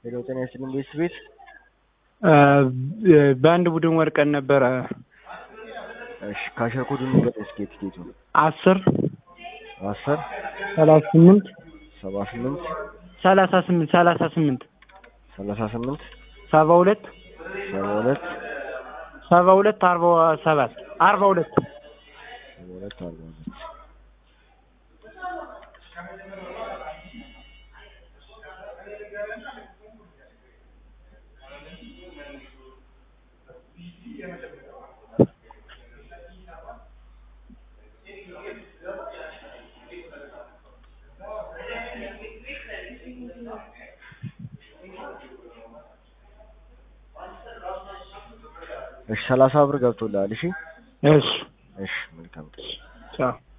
ሄሎ ጤና ይስጥልኝ ቤት ቤት በአንድ ቡድን ወድቀን ነበረ። እሺ ካሸር ኮዱን ንገረኝ እስኪ የትኬቱ አስር አስር ሰላሳ ስምንት ሰባ ስምንት ሰላሳ ስምንት ሰላሳ ስምንት ሰላሳ ስምንት ሰባ ሁለት ሰባ ሁለት ሰባ ሁለት አርባ ሰባት አርባ ሁለት ሰባ ሁለት አርባ ሁለት እሺ ሰላሳ ብር ገብቶልሃል። እሺ እሺ እሺ መልካም ቀን። ቻው